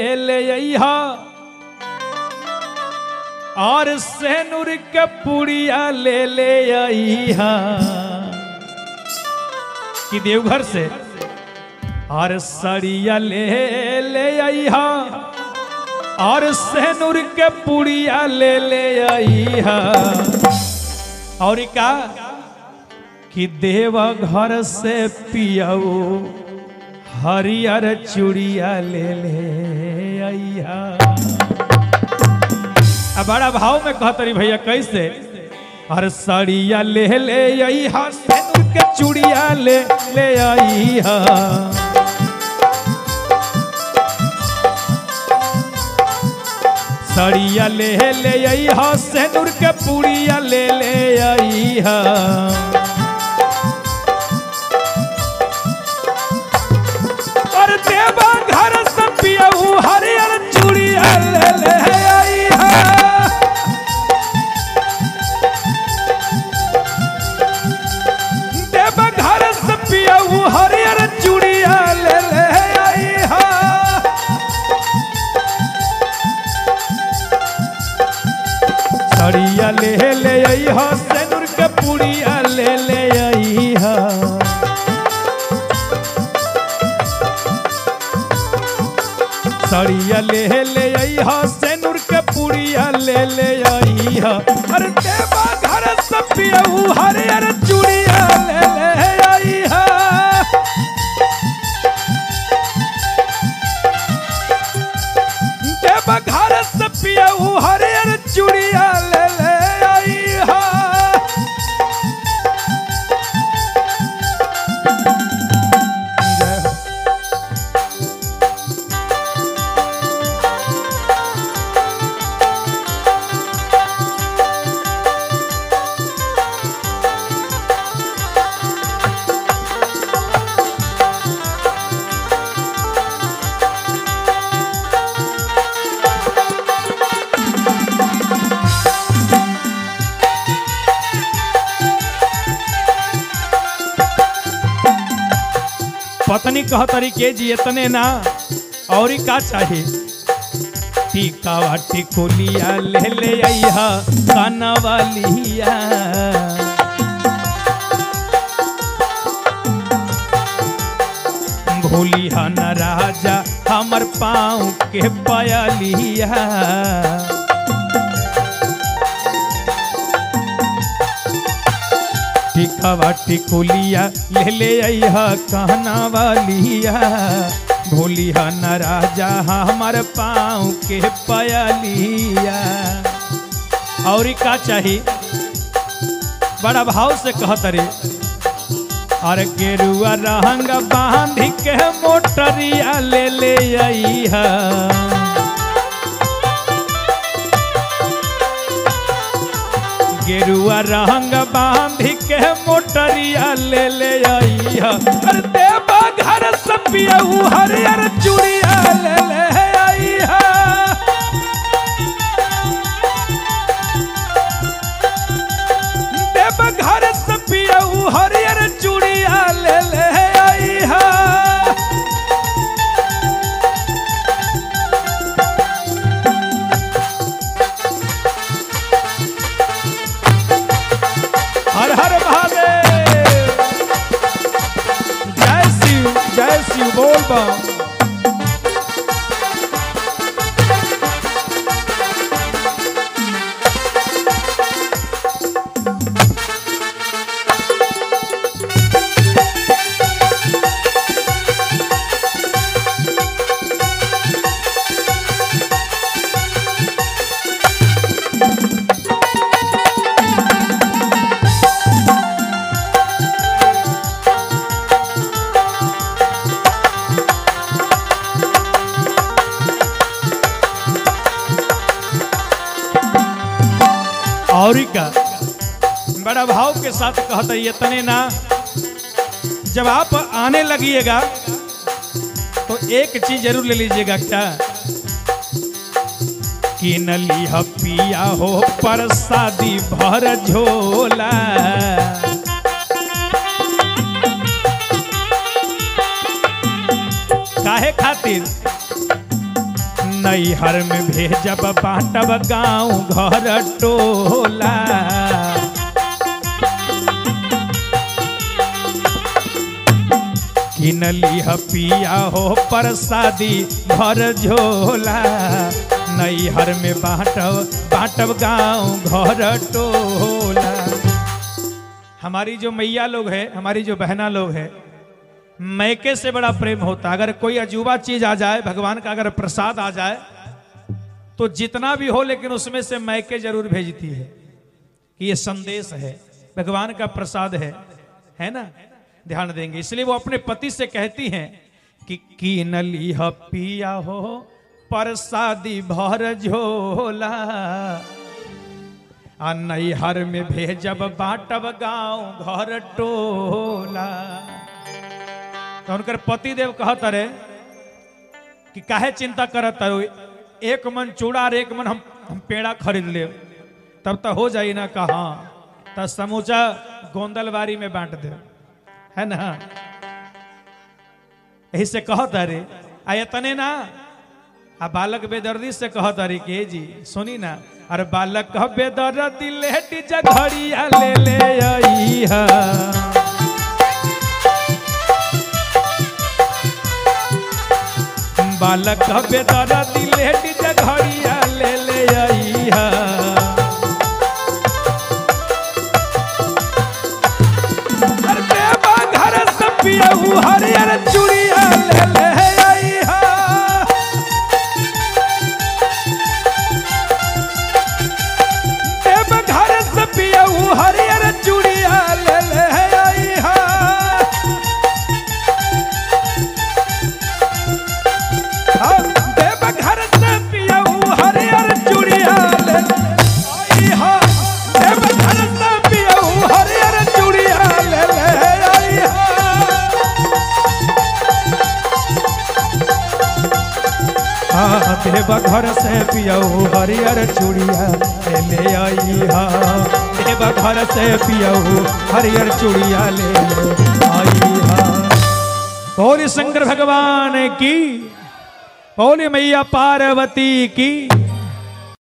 ले अइहा और सेनुर के पुड़िया ले ले अइहा कि देवघर से और सड़िया ले ले अइहा और सेनुर के पुड़िया ले ले अइहा और का कि देव घर से पियाऊ हरियर चूड़िया ले ले अइहा अब बड़ा भाव में कहतरी भैया कैसे हर सड़िया ले ले अइहा सेनुर के चूड़िया ले ले अइहा सड़िया ले ले अइहा सेनुर के पुड़िया ले ले अइहा और देवा घर से पियऊ हरियर चूड़िया ले ले अइहा देवा घर से पियऊ हरियर चूड़िया ले ले अइहा सड़िया ले ले अइहा सेनुर के पुड़िया ले ले अइहा सड़िया ले ले अइहा सेनुर के पुड़िया ले ले अइहा अरे देवा घर से पियऊ हरियर चूड़िया ले ले अइहा देवा घर से पियऊ हरियर चूड़िया ले ले अइहा जय हो पत्नी कह तरीके जी इतने ना और का चाही टीका वाटी खोलिया ले ले अइहा काना वालिया भूलिया न राजा हमर पाँव के पयलिया टिकावा टिकुलिया ले ले अइहा कहना वालिया भूलिया न राजा हमर पाँव के पयलिया और का चाही बड़ा भाव से कहत रे अरे गेरुआ रंग बांध के मोटरिया ले ले अइहा गेरुआ रंग बांध के मोटरिया ले ले अइहा अरे देवा घर से पियऊ हरियर चूड़िया ले ले अइहा देवा घर से पियऊ हरियर चूड़िया ले ले अइहा हर हर महादेव जय शिव जय शिव बोल बम और का बड़ा भाव के साथ कहते इतने ना जब आप आने लगिएगा तो एक चीज जरूर ले लीजिएगा क्या कि नली पिया हो प्रसादी भर झोला काहे खातिर नैहर में भेजब बाटब गाँव घर टोला किनली ह पिया हो प्रसादी भर झोला नैहर में बाटब बाटब गाँव घर टोला हमारी जो मैया लोग है हमारी जो बहना लोग है मैके से बड़ा प्रेम होता अगर कोई अजूबा चीज आ जाए भगवान का अगर प्रसाद आ जाए तो जितना भी हो लेकिन उसमें से मैके जरूर भेजती है कि ये संदेश है भगवान का प्रसाद है है ना ध्यान देंगे इसलिए वो अपने पति से कहती हैं कि कीन ली पिया हो प्रसादी भर झोला आ नैहर में भेजब बाटब गाँव घर टोला तो उनकर पति देव कहत रहे कि काहे चिंता करत रहो एक मन चूड़ा और एक मन हम, हम पेड़ा खरीद ले तब तो हो जाई ना कहा तब समूचा गोंदलबारी में बांट दे है ना यही से कहत अरे आ इतने ना आ बालक बेदर्दी से कहत अरे के जी सुनी ना अरे बालक कह बेदर्दी लेटी जघड़िया ले ले आई हा बालक बेदर दिले डीजे घड़िया ले ले आई हा अरे देवा घर से पियऊ हरियर चूड़िया ले ले आई हा देवा घर से पियऊ हरियर चूड़िया ले ले आई हा देव घर से पियऊ हरियर चूड़िया ले आई हा देव घर से पियऊ हरियर चूड़िया ले ले आई हा हाँ देव घर से पियऊ हरियर चूड़िया ले ले आई हा देव घर से पियऊ हरियर चूड़िया ले ले आई हा बोले शंकर भगवान की बोले मैया पार्वती की